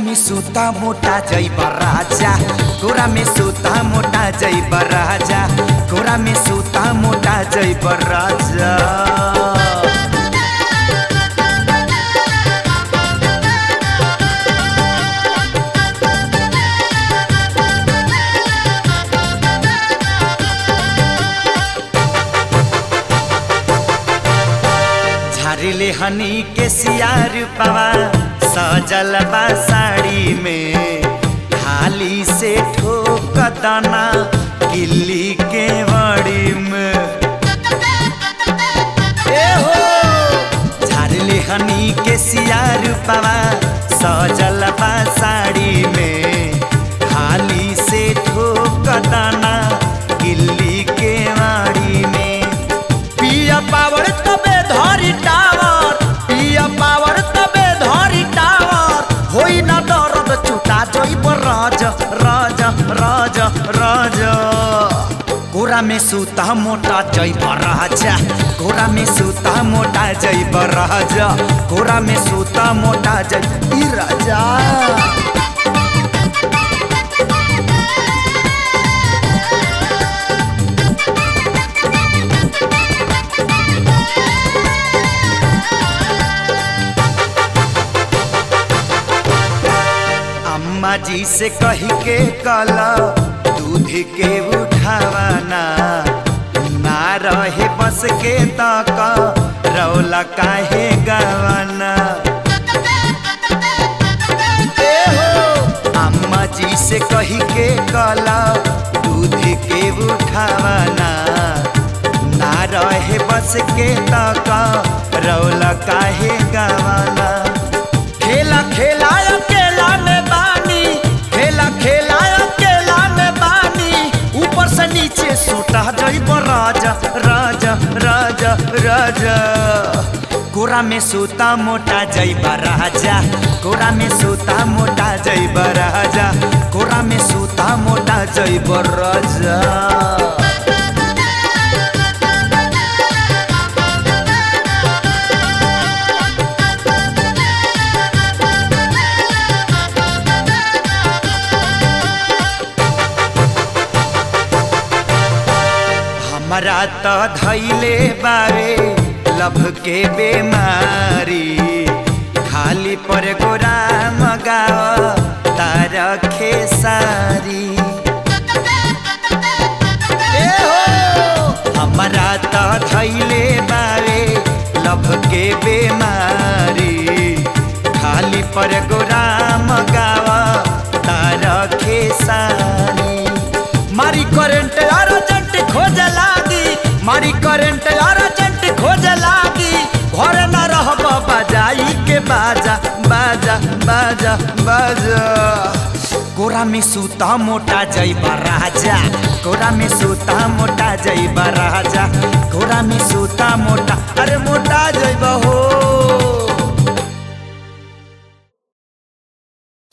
में सूता मोटा जैब राजा कोरा में सूता मोटा जैब राजा कोरा में सूता मोटा जैब राजा झारिले हनी के सियार पवा सजल बा साड़ी में हाली से ठोक दाना किल्ली के बड़ी में ए हो झारिले हनी के सियार पवा सजल बा साड़ी में हाली से ठोक दाना किल्ली के वाड़ी में पिया पावर तबे धरी टावर पिया पावर तबे धरी टावर होई ना दर्द चुटा जइब राज राज राज राज गोरा में सूता मोटा जइब राजा गोरा में सूता मोटा जइब राजा गोरा में सूता मोटा जइब ई राजा अम्मा जी से कही के कला दूध के उठावाना ना रहे बस के तक रौला काहे गवाना ए हो अम्मा जी से कही के कला दूध के उठावाना ना रहे बस के तक रौला काहे गवाना खेला खेला अकेला में बानी खेला खेला अकेला में बानी ऊपर से नीचे सोटा जइब राजा राजा राजा राजा गोरा में सूता मोटा जइब राजा गोरा में सूता मोटा जइब राजा गोरा में सूता मोटा जइब राजा हमरा त धैले बारे लभ के बेमारी खाली पर गोरा मगाव तार खेसारी ए हो हमरा त धैले बारे लभ के बेमारी खाली पर गोरा मगाव तार खेसारी मारी करंट अर्जेंट खोज लागी मारी करंट अर्जेंट खोज लागी घर न रहब बजाई के बाजा बाजा बाजा बाजा गोरा में सूता मोटा जइब राजा गोरा में सूता मोटा जइब राजा गोरा में सूता मोटा अरे मोटा जइब